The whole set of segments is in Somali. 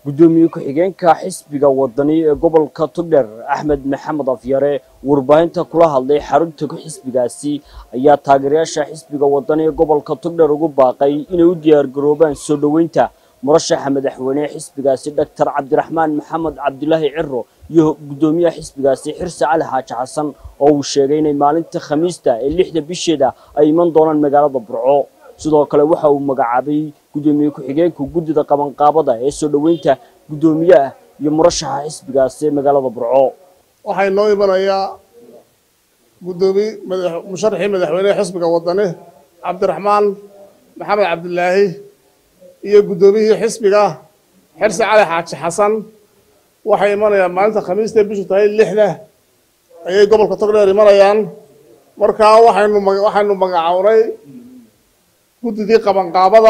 gudoomiye ku-xigeenka xisbiga wadani ee gobolka togdheer axmed maxamed afyare warbaahinta kula hadlay xarunta xisbigaasi ayaa taageerayaasha xisbiga wadani ee gobolka togdheer ugu baaqay inay u diyaargaroobaan soo dhoweynta murashaxa madaxweyne ee xisbigaasi doctor cabdiraxmaan maxamed cabdilaahi ciro iyo gudoomiyaha xisbigaasi xirse cali xaaji xasan oo uu sheegay inay maalinta khamiista ee lixda bisheeda ay iman doonaan magaalada burco sidoo kale waxa uu magacaabay gudoomiye ku-xigeenka guddida qabanqaabada ee soo dhoweynta guddoomiyaha iyo murashaxa xisbigaasi ee magaalada burco waxaa inoo imanayaa gudoomiye musharaxii madaxweynehe xisbiga wadani cabdiraxmaan maxamed cabdilaahi iyo guddoomiyihii xisbiga xirse cali xaaji xasan waxay imanayaan maalinta khamiista bishu tahay lixda ayay gobolka togdheer imanayaan markaa waxaynu waxaynu magacownay guddidii qabanqaabada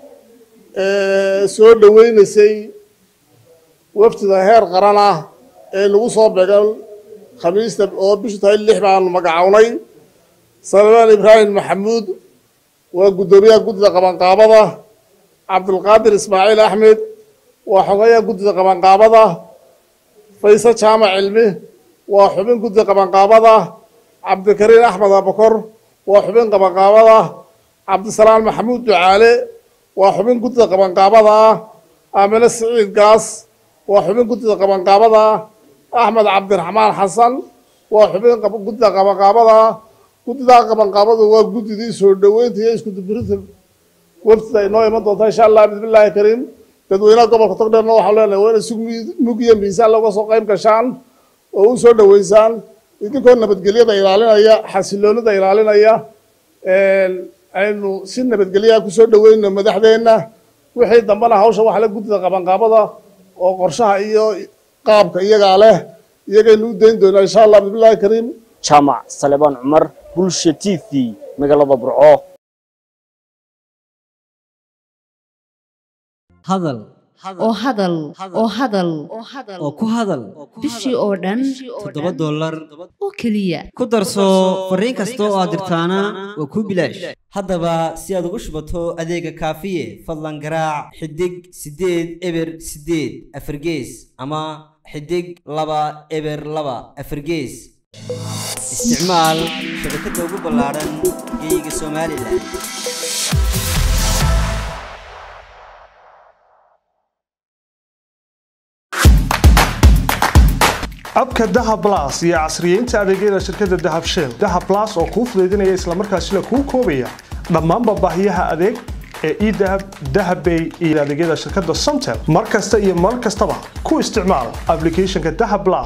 ee soo dhoweynaysay wafdida heer qaran ah ee nagu soo beegan khamiista oo bishu tahay lix baanu magacownay salmaan ibraahim maxamuud waa guddoomiyaha guddida qabanqaabada cabdulqaadir ismaaciil axmed waa xogeeyaha guddida qabanqaabada fayse jaamac cilmi waa xubin guddida qabanqaabada cabdikariin axmed abakor waa xubin qabanqaabada cabdisalaam maxamuud ducaale waa xubin guddida qabanqaabada ah aamine siciid gaas waa xubin guddida qabanqaabada ah axmed cabdiraxmaan xasan waa xubin guddida qabanqaabada ah guddidaa qabanqaabadu waa guddidii soo dhoweynta iyo iskudubirinta wafdida inoo iman doonta insha allah bismillaahi kariim dadweynaha gobolka togdheerna waxaan leenahay waa inay si mugiya miisaan looga soo qayb gashaan oo u soo dhoweysaan idinkoo nabadgelyada ilaalinaya xasiloonida ilaalinaya aynu si nabadgelyaha kusoo dhoweyno madaxdeenna wixii dambena hawsha waxa la guddida qabanqaabada oo qorshaha iyo qaabka iyagaa leh iyagaynu u dayn doonaa insha allah bismillahi kariim jaamac salebaan cumar bulsha t v magaalada burco hadal oo hadal oo hadal oo ku hadal bishii oo dhan toddoba dollar oo keliya ku darso fariin kasta oo aad dirtaana waa kuu bilaash haddaba si aad ugu shubato adeega kaafiye fadlan garaac xidig siddeed eber siddeed afargees ama xidig laba eber laba afargees isticmaal shabakadda ugu ballaadhan geeyiga somalilan abka dahab blas iyo casriyeynta adeegyada shirkadda dahab shell dahab blas oo kuu fudaydinaya islamarkaasina kuu koobaya dhammaanba baahiyaha adeeg ee edahab dahabbay iyo adeegyada shirkadda somtel mar kasta iyo mar kastaba ku isticmaal ablicathonka dahab blas